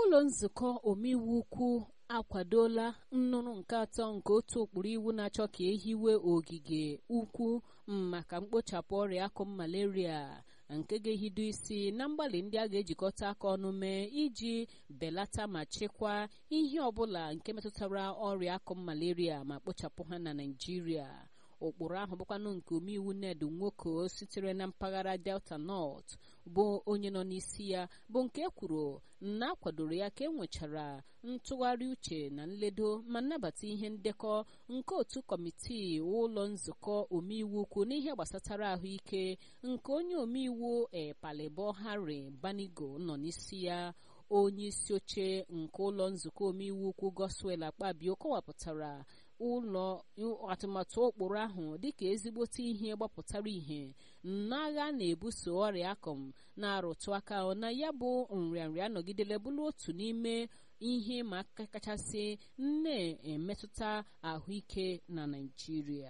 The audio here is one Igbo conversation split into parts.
ụlọ nzukọ omeiwu ukwu akwadola nnụnụ nke atọ nke otu ụkpụrụ iwu na-achọ ka ehiwe ogige ukwu maka mkpochapụ ọrịa akụm malaria nke ga-ehido isi na mgbalị ndị a ga-ejikọta aka ọnụ mee iji belata ma chịkwaa ihe ọbụla nke metụtara ọrịa akụm malaria ma kpochapụ ha na Naịjirịa ụkpụrụ ahụ bụkwanụ nke omeiwu ned nwoke sitere na mpaghara delta north bụ onye nọ n'isi ya bụ nke e kwuru na akwadoro ya ka e nwechara ntụgharị uche na nledo ma nnabata ihe ndekọ nke otu kọmitii ụlọ nzukọ omeiwu ukwu n'ihe gbasatara ahụike nke onye omeiwu epalibo harry banigo nọ n'isi ya onye isi oche nke ụlọ nzukọ omeiwu ukwu goswel akpabio kọwapụtara ụlọ atụmatụ ụkpụrụ ahụ dịka ezigbote ihe gbapụtara ihe n'agha na-ebuso ọrịa akọm na-arụtụ aka na ya bụ nrịanrịa anọgidela bụrụ otu n'ime ihe ma aka kachasị na-emetụta ahụike na Naịjirịa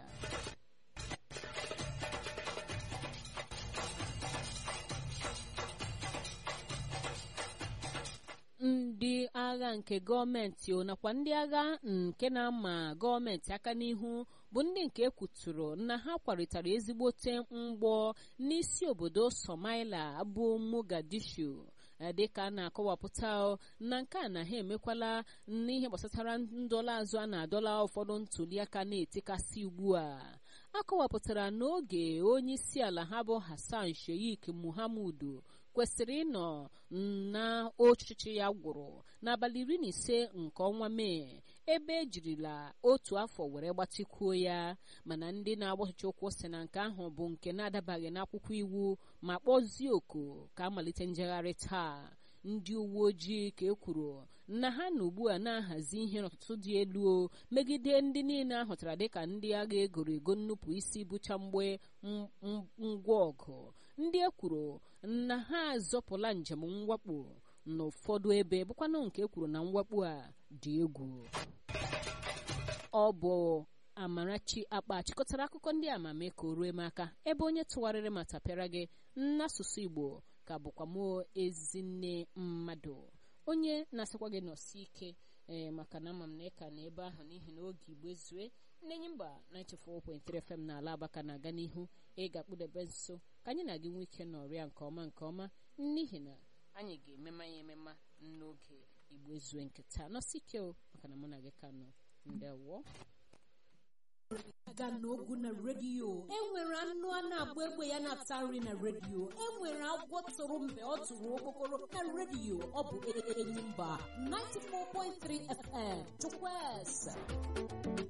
ndị agha nke gọọmenti nakwa ndị agha nke na-ama gọọmenti aka n'ihu bụ ndị nke ekwuturu na ha kwaritara ezigbote mgbọ n'isi obodo Somalia bụ Mogadishu dịka a na-akọwapụta na nke a na ha emekwala n'ihe gbasatara ndọla azụ a na-adọla ụfọdụ ntụliaka na-etekasị ugbu a akọwapụtara n'oge onye isi ala ha bụ Hassan Sheikh Muhammadu kwesịrị ịnọ na ọchịchị ya gwụrụ n'abalị iri na ise nke ọnwa mee ebe ejirila otu afọ were gbatịkwuo ya mana ndị na-agba ọchịchị ụkwụ si na nke ahụ bụ nke na-adabaghị n'akwụkwọ iwu ma kpọzie oku ka amalite njegharị taa ndị uwe ojii ka e kwuru na ha na ugbu a na-ahazi ihe n'ọtụtụ dị elu megide ndị niile ahụtara dịka ndị agha egoro ego nnupụ isi bụcha mgbe ngwa ọgụ ndị e kwuru na ha azọpụla njem mwakpo n'ụfọdụ ebe bụkwanụ nke e kwuru na mwakpo a dị egwu ọ bụ Amarachi akpa chịkọtara akụkọ ndị amame ka o rue m aka ebe onye tụgharịrị ma tapịara gị n'asụsụ Igbo ka bụkwa m ezinne mmadụ onye na-asịkwa gị nọsi ike ee maka na ama m na ịka na ebe ahụ n'ihi na oge igbe zue nnenyi mba 94.3 FM na ala abaka na-aga n'ihu ị ga-akpụdebe nso ka anyị na gị nwee ike nọrịa nke ọma nke ọma n'ihi na anyị ga-emema ya emema n'oge igbe zue nke taa nọsi ike o maka na mụ na gị ka nọ ndewo aga n'ogwu na redio enwere anụ a na-agba egbe ya na-ata nri na redio enwere agwọ tụrụ mgbe ọ tụrụ okpokoro na redio ọ bụ enyi mba 94.3 FM chukwueze